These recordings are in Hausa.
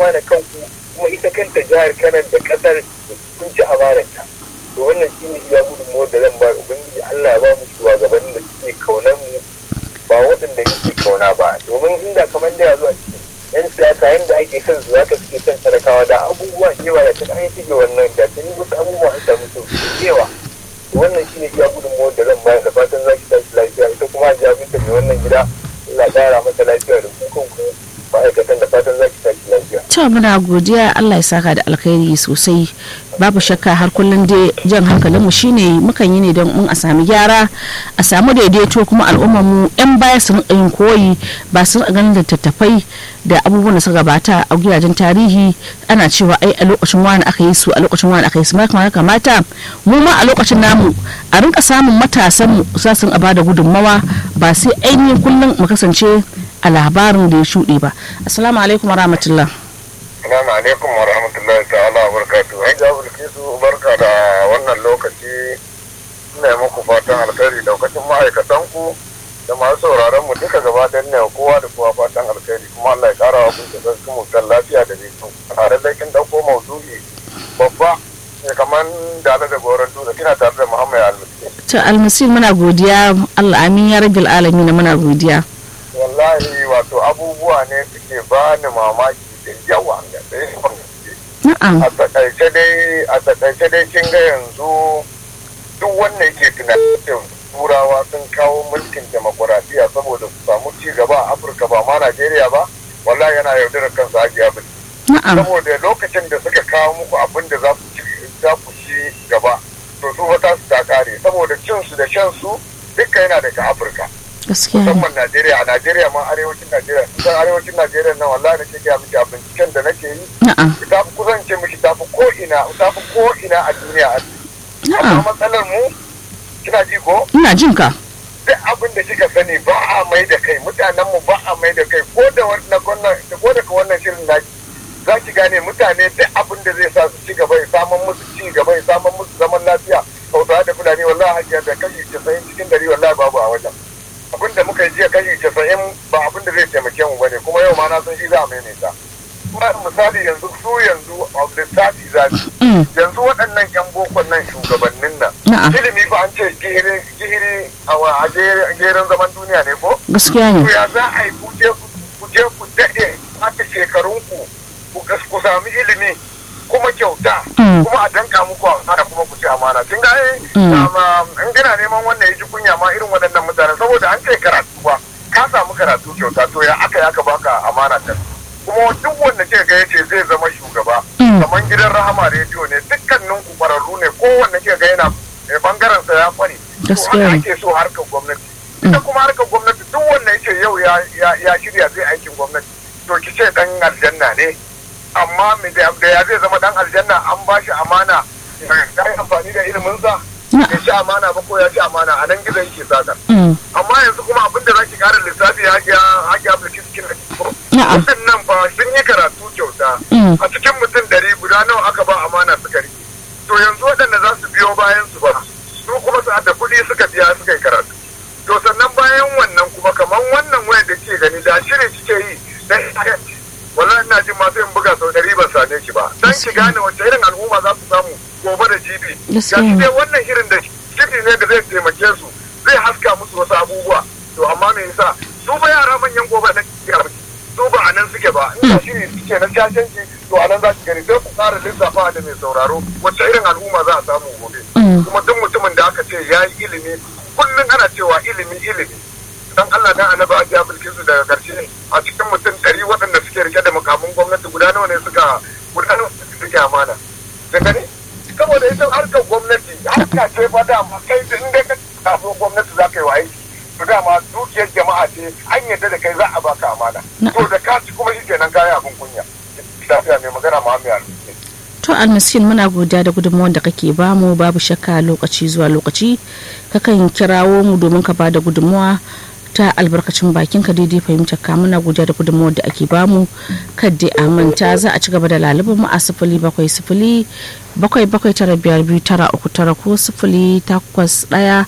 amana kanku kuma ita kanta jihar kanan da kasar kun ci amanarta to wannan shi ne iya gudunmuwar da zan ba ubangiji Allah ya ba mu shugabannin da suke kaunar mu ba waɗanda yake kauna ba domin inda kamar da ya zo a cikin yan siyasa yadda ake son su zaka suke son talakawa da abubuwa yawa da tun an shige wannan da tun wasu abubuwa an samu sauki yawa wannan shi ne iya gudunmuwar da zan bayar da fatan za ki tashi lafiya ita kuma a jami'in mai wannan gida Allah ƙara mata lafiya da kukan ku ma'aikatan da fatan za ki tashi lafiya. to muna godiya Allah ya saka da alkhairi sosai babu shakka har kullum dai jan hankalinmu shine mukan yi ne don in a sami gyara a samu daidaito kuma al'ummar mu yan baya su rinka yin koyi ba su rinka ganin littattafai da abubuwan da suka gabata a gidajen tarihi ana cewa ai a lokacin wani aka yi su a lokacin wani aka yi su ma kamata mu ma a lokacin namu a rinka samun matasan mu za su ba da gudunmawa ba sai ainihin kullum mu kasance a labarin da ya shuɗe ba assalamu alaikum warahmatullah Assalamu alaikum wa rahmatullahi ta'ala wa barakatuhu. Ai ga Bilkisu barka da wannan lokaci ina yi muku fatan alkhairi daukacin ma'aikatan ku da masu sauraron mu duka gaba ɗayan ne kowa da kowa fatan alkhairi kuma Allah ya kara wa kun da sarki mu kan lafiya da nisan. Tare da kin dauko maudu'i babba ne kamar da da goron dutse kina tare da Muhammad Almasi. to almasir muna godiya Allah amin ya rabbil alamin muna godiya Wallahi wato abubuwa ne suke bani mamaki da yawa ga ɗaya na'am a takaice dai a takaice dai kin ga yanzu duk wanda yake tunanin cewa turawa sun kawo mulkin demokuraɗiyya saboda su samu ci gaba a afirka ba ma najeriya ba wallahi yana yaudarar kansa hajiya bin na'am saboda lokacin da suka kawo muku abin da za ku ci za ku ci gaba to su wata su ta kare saboda cin su da shan su duka yana daga afirka gaskiya ne musamman najeriya a najeriya ma arewacin najeriya kusan arewacin najeriya nan wallahi da ke gaya miki a binciken da nake yi na'am ta fi kusance miki ta fi ko'ina ta fi ko'ina a duniya a amma na'am matsalar mu kina ji ko ina jin ka duk abin da kika sani ba a mai da kai mutanen mu ba a mai da kai ko da wannan wannan ko da wannan shirin naki za ki gane mutane duk abin da zai sa su ci gaba ya samun musu ci gaba ya samun musu zaman lafiya hausawa da fulani wallahi hajiya da kashi casa'in cikin dari wallahi babu a wajen abin da muka yi jiya kashi casa'in ba abin da zai taimake mu bane kuma yau ma na san shi za a maimaita kuma misali yanzu su yanzu a lissafi za su Mm, yanzu waɗannan yan bokon nan shugabannin nan na'am ilimi ba an ce gihiri gihiri a wa- a ge- gerin zaman duniya ne ko gaskiya to ne ya za a yi ku je ku je ku daɗe haka shekarunku ku gas- ku sami ilimi kuma kyauta Mm. kuma a danka muku amana kuma ku ci amana kin ga ai Mm. um, in kana neman wannan ya ji kunya ma irin waɗannan mutanen saboda an ce karatu ba ka samu karatu kyauta to ya aka yi aka baka amana ta kuma duk wanda ke ga yace zai zama shugaba Mm. kamar gidan rahama rediyo ne dukkanin ku kwararru ne kowanne ke ga yana eh, bangaren sa ya kware to Gaskiya haka ne. ake so harkar gwamnati ita kuma harkar gwamnati duk wanda yake yau ya ya- ya shirya zai aikin gwamnati to ki ce dan aljanna ne amma me da da ya zai zama dan aljanna an ba shi amana ya yi amfani da ilimin sa ya ci amana ba ko ya ci amana a nan gizo yake saka Mm, amma yanzu kuma abin da zaki kara lissafi ya ga haki Abdulkis kina Na'am. nan fa sun yi karatu kyauta Mm. a cikin mutum dari guda nawa aka ba amana suka rike to yanzu waɗanda za su biyo bayan su ba su kuma su da kuɗi suka biya suka yi karatu to sannan bayan wannan kuma kamar wannan wayar da ke gani da shirin kike yi dan wallahi ina jin ma sai in buga sau ɗari ban same ki ba dan ki gane wace irin al'umma za su samu gobe da jibi Gaskiya ga shi ne. dai wannan shirin da shiri ne da zai taimake su zai haska musu wasu abubuwa to amma me yasa su ba yara manyan gobe na kiyar su ba a nan suke ba inda shiri suke na cacanci to a nan za ki gani sai ku fara lissafa da mai sauraro wacce irin al'umma za a samu gobe Mm. kuma duk mutumin da aka ce ya yi ilimi kullum ana cewa ilimi ilimi dan Allah dan annabi ajiya bilkisu daga karshe a cikin mutum ɗari waɗanda suke rike da makamin gwamnati guda nawa ne suka guda nawa suka rike amana da gani saboda ita harkar gwamnati harka ce fa dama kai da inda ka taso gwamnati za ka yi wa aiki to dama dukiyar jama'a ce an yadda da kai za a baka amana to da ka ci kuma shi kenan kayi abin kunya lafiya mai magana Muhammad to almiskin muna godiya da gudunmawar da kake bamu babu shakka lokaci zuwa lokaci kakan kirawo mu domin ka bada gudunmawa ta albarkacin bakin ka daidai fahimtar ka muna godiya da gudunmawar da ake bamu kadai a manta za a ci gaba da lalubin mu a sifili bakwai sifili bakwai bakwai tara biyar biyu tara uku tara ko sifili takwas ɗaya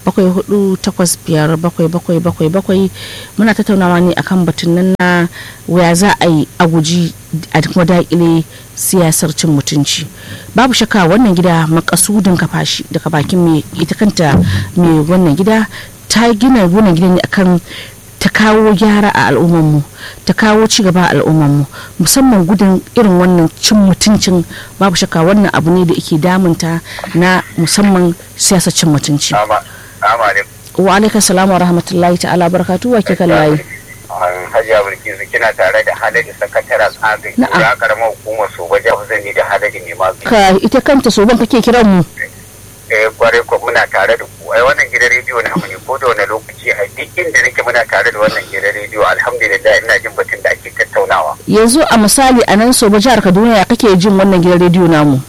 bakwai hudu takwas biyar bakwai bakwai bakwai bakwai muna tattaunawa ne akan batun nan na waya za a yi a guji a kuma daƙile siyasar cin mutunci babu shakka wannan gida makasudin kafashi daga bakin mai ita kanta mai wannan gida ta gina wannan gidan ne akan ta kawo gyara a al'ummarmu ta kawo cigaba a al'ummarmu musamman gudun irin wannan cin mutuncin babu shakka wannan abu ne da ke damunta na musamman siyasar cin mutunci wa alaikar salamu wa rahmatullahi ta'ala barakatu wa ke kan layi hajiya bilkisu kina tare da halali sakataren tsagai ya karamar hukumar su wajen zani da halali ne ma ka ita kanta soban kake kiran mu eh kwarai ko muna tare da ku ai wannan gidan rediyo na mu ne ko da wani lokaci a duk inda nake muna tare da wannan gidan rediyo alhamdulillah ina jin batun da ake tattaunawa yanzu a misali a nan soba jihar kaduna ya kake jin wannan gidan rediyo namu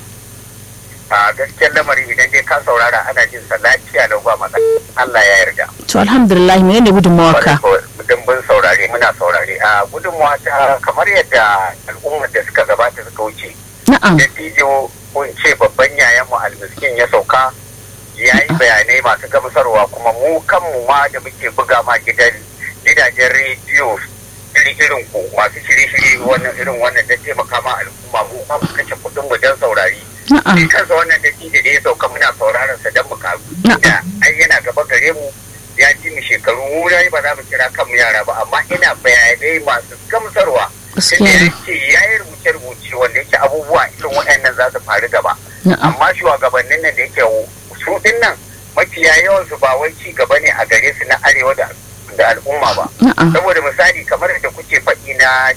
a gaskiyar lamari idan dai ka saurara ana jin sa lafiya lau ba matsala Allah ya yarda to alhamdulillah menene gudunmawa ka dimbin saurare muna saurare a gudunmawa ta kamar yadda al'ummar da suka gabata suka wuce na'am dattijo kun ce babban yayanmu almiskin ya sauka ya yi bayanai masu gamsarwa kuma mu kanmu ma da muke buga ma gidan gidajen rediyo iri irin ku masu shirye-shirye wannan irin wannan da taimaka ma al'umma mu ma mu kashe kuɗin mu don saurari shi kansa wannan dattijo da ya sauka muna sauraron sa don mu karu da ai yana gaba gare mu ya ji mu shekaru mu dai ba za mu kira kanmu yara ba amma ina bayanai masu gamsarwa Inda ya ce ya yi rubuce-rubuce wanda yake abubuwa irin waɗannan za su faru gaba. Amma shugabannin nan da yake su ɗin nan mafiya yawan su ba wai ci gaba ne a gare su na arewa da al'umma ba. Saboda misali kamar da kuke faɗi na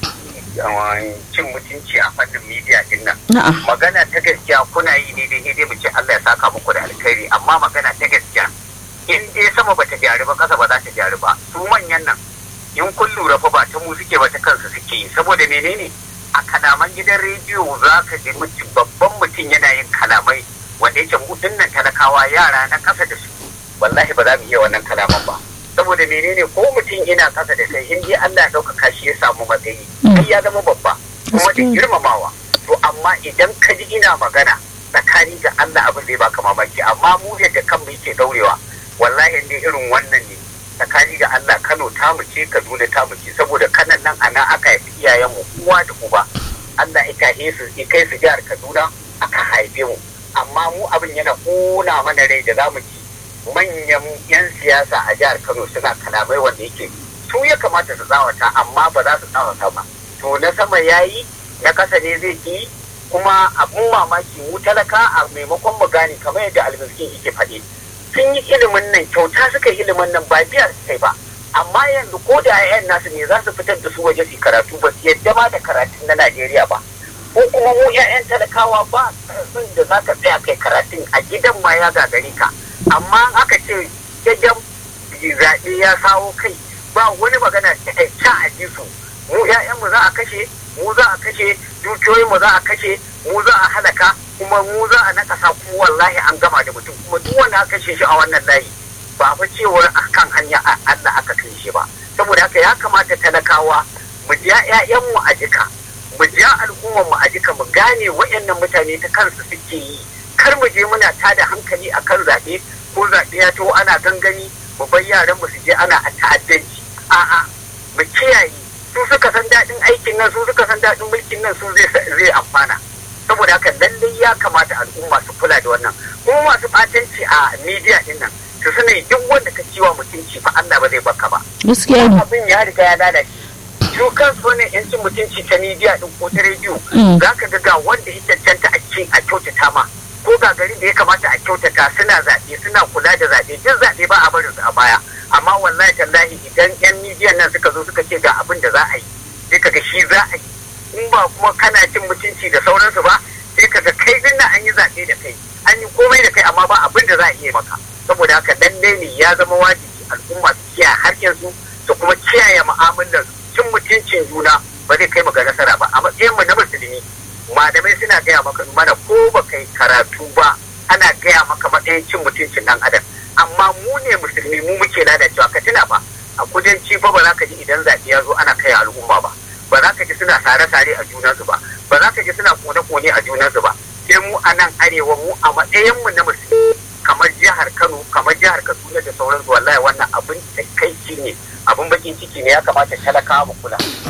cin mutunci a fannin midiya din nan. Magana ta gaskiya kuna yi ne dai dai mu ce Allah ya saka muku da alkhairi amma magana ta gaskiya in dai sama bata gyaru ba kasa ba za ta gyaru ba su manyan nan in kun lura fa ba ta mu suke ba ta kansu suke yi saboda menene a kalaman gidan rediyo za ka ji mutum babban mutum yana yin kalamai wanda yake mu nan talakawa yara na kasa da su wallahi ba za mu iya wannan kalaman ba saboda menene ko mutum ina kasa da kai in dai Allah ya ɗaukaka shi ya samu matsayi sai ya zama babba kuma da girmamawa to amma idan ka ji ina magana tsakani ga Allah abin zai baka mamaki amma mu yadda kanmu yake daurewa wallahi ne irin wannan ne tsakani ga Allah Kano ta mu ce Kaduna ta mu ce saboda kanan nan a nan aka haifi iyayenmu uwa da uba Allah ya kai su ya kai su jihar Kaduna aka haife mu amma mu abin yana kona mana rai da zamu ci manyan yan siyasa a jihar Kano suna kalamai wanda yake su ya kamata su tsawata amma ba za su tsawata ba to na sama yayi na kasa ne zai ki kuma abun mamaki mu talaka a maimakon mu gane kamar yadda almiskin yake faɗi sun yi ilimin nan kyauta suka yi ilimin nan ba biya su kai ba amma yanzu ko da yayan nasu ne za su fitar da su waje su karatu ba su yadda ma da karatun na Najeriya ba ko kuma mu yayan talakawa ba sun da za ka tsaya kai karatun a gidan ma ya gagare ka amma aka ce jajen zaɓe ya sawo kai ba wani magana ta a ji su mu mu za a kashe mu za a kashe dukiyoyinmu za a kashe mu za a halaka kuma mu za a nakasa ku wallahi an gama da mutum kuma duk wanda aka kashe shi a wannan layi ba fa cewar akan hanya Allah aka kai shi ba saboda haka ya kamata talakawa mu ja ƴaƴanmu a jika mu ja al'ummar mu a jika mu gane waɗannan mutane ta kansu suke yi kar mu je muna tada hankali akan zaɓe ko zaɓe ya to ana gangani mu bar yaran mu su je ana a ta'addanci a'a mu kiyaye su suka san daɗin aikin nan su suka san daɗin mulkin nan su zai amfana saboda haka lallai ya kamata al'umma su kula da wannan kuma masu ɓatanci a midiya din nan su sani duk wanda ka ciwa mutunci fa Allah ba zai baka ba gaskiya ne abin ya riga ya lalace su kansu ne yancin mutunci ta midiya din ko ta rediyo za ka ga ga wanda ya cancanta a ce a kyautata ma ko ga garin da ya kamata a kyautata suna zaɓe suna kula da zaɓe duk zaɓe ba a barin su a baya amma wallahi tallahi idan yan midiyan nan suka zo suka ce ga abin da za a yi sai ka ga shi za a yi in ba kuma kana cin mutunci da sauransu ba sai ka ga kai din an yi zaɓe da kai an yi komai da kai amma ba abin da za a iya maka saboda haka lalle ne ya zama wajibi al'umma su kiyaye harkar su su kuma kiyaye mu'amalar cin mutuncin juna ba zai kai mu ga nasara ba a matsayin mu na musulmi malamai suna gaya maka mana ko ba kai karatu ba ana gaya maka matsayin cin mutuncin dan adam amma mu ne musulmi mu muke lalacewa ka tuna ba a kudanci ba ba za ka ji idan zaɓe ya zo ana kai al'umma ba ba za ka ji suna sare-sare a junansu ba ba za ka ji suna kone-kone a junansu ba sai mu a nan arewa mu a matsayin mu na musulmi kamar jihar jihar kano kamar jihar kaduna da sauransu wallahi wannan abin takaici ne abin bakin ciki ne ya kamata talakawa mu kula